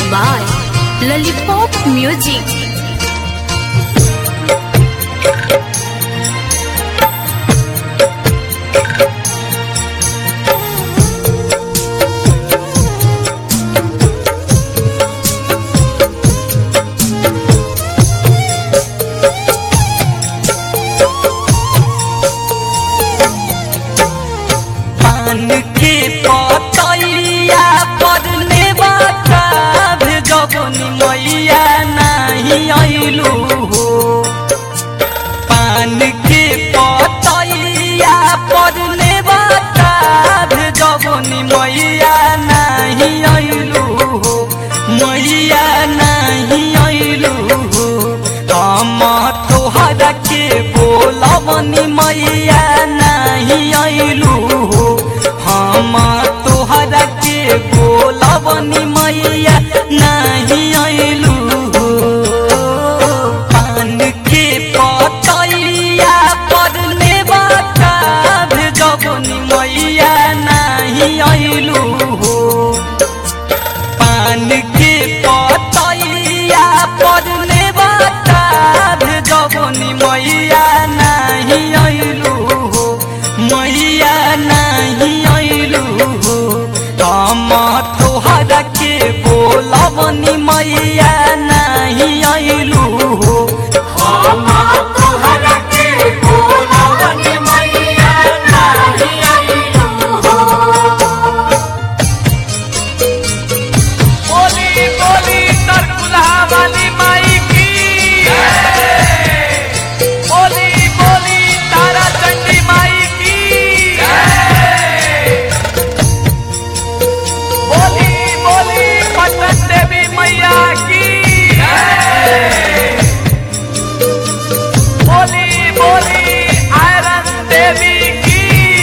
by Lollipop Music. पान के पतैया पर नेवाता भेजबनी मैया नाही अइलू हो पान के पतैया पर नेवाता भेजबनी मैया नाही अइलू हो मैया नाही अइलू हो हम तोहरा के बोलबनी मैया नाही अइलू हो हम तोहरा के बोलबनी मैया नाही अइलू हो पान के पतैया पर नेवाता भेजबनी मैया नाही अइलू हो पान के पतैया पर नेवाता भेजबनी मैया नाही अइलू हो मैया नाही अइलू हो हम तोहरा के बोलबनी मैया नाही अइलू हो हम तोहरा के बोलबनी मैया नाही अइलू हो बोली बोली तरकुलहा वाली माई की बोली बोली तारा चंडी माई की बोली बोली पटन देवी मैया की बोली बोली आयरन देवी की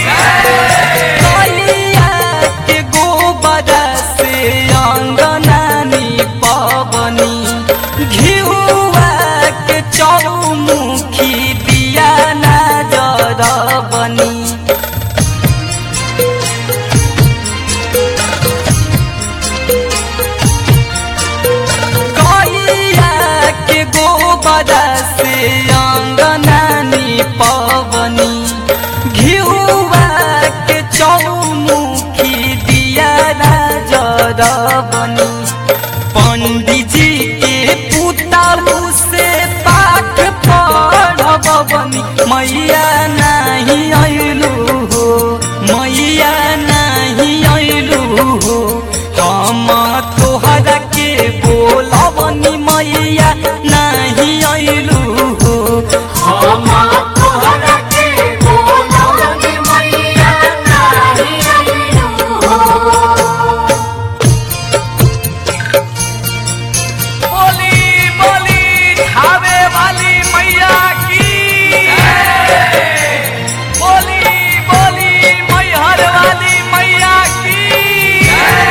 कलिया के गोबर से अंगनानी पवनी घिउआ के चौमुखी दिया नजर बनी कलिया के गोबर से अंगनानी पवनी घिउआ के चौमुखी दिया नजर बनी पंडित जी के पुताऊ से पाठ पढ़ब बनी मैया नहीं अइलू हो मैया नहीं अइलू हो हम तोहरा के बोलबनी मैया नहीं अइलू हो हम तोहरा के बोलबनी मैया नहीं अइलू हो बोली बोली खावे वाली मैया की बोली बोली मैहर वाली मैया की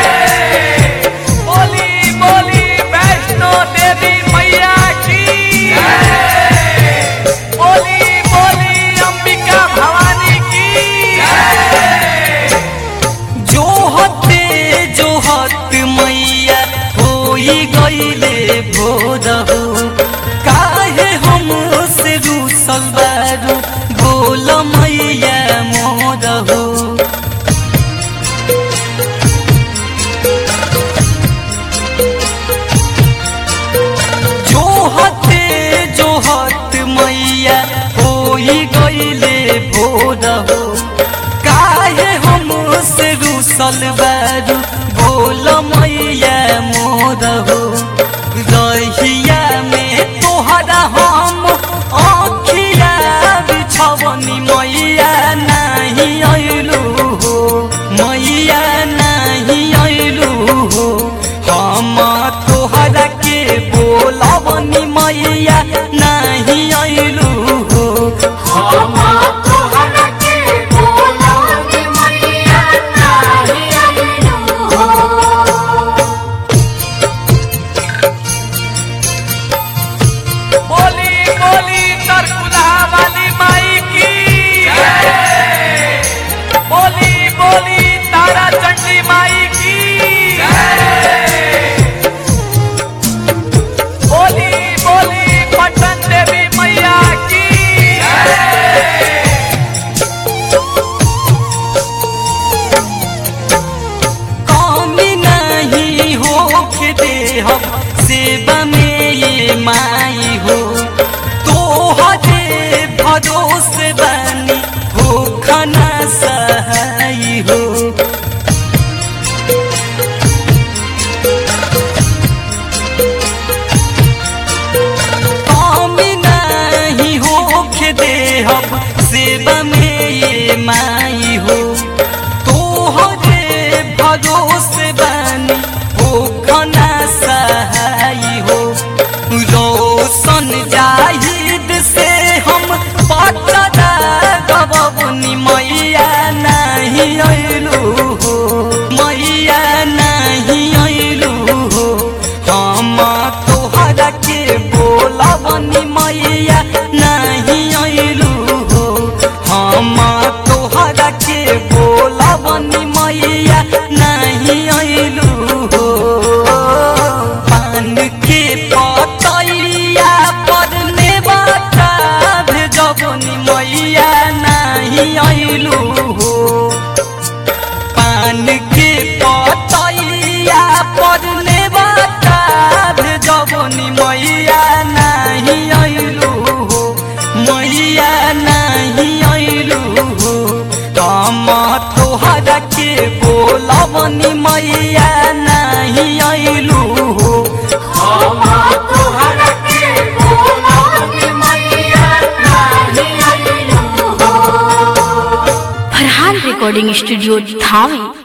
बोली बोली वैष्णो देवी मैया की बोली बोली अंबिका भवानी की जोहते जोहत मैया होई गईले भोर हो काहे हम से रूसल बारू बोल मैया मोर हो जोहते जोहत मैया होई गईले भोर हो काहे हम से रूसल बारू बोल मैया मोर हो रहिया में तोहरा हम आँखिया बिछवनी मैया नहीं अइलू हो मैया नहीं अइलू हो हम तोहरा के बोलबनी मैया नहीं अइलू हो हम तोहरा के बोलबनी मैया नहीं अइलू हो बोली बोली तरकुलहा वाली माई की बोली बोली तारा चंडी माई हो तोहरे भरोसे बानी हो खना सहाई हो रोशन जाहिद से हम पचदा गबनी मैया नहीं अइलू हो मैया नहीं अइलू हो हम तोहरा के बोलबनी मैया नहीं अइलू हो हम तोहरा के बोलबनी मैया नहीं अइलू हो पान के पतैया पर नेवाता भेजबनी मैया नहीं अइलू हो पान के पतैया पर नेवाता भेजबनी मैया नहीं अइलू हो मैया नहीं अइलू हो हम तोहरा के बोलबनी मैया नहीं अइलू हो फरहान रिकॉर्डिंग स्टूडियो धावे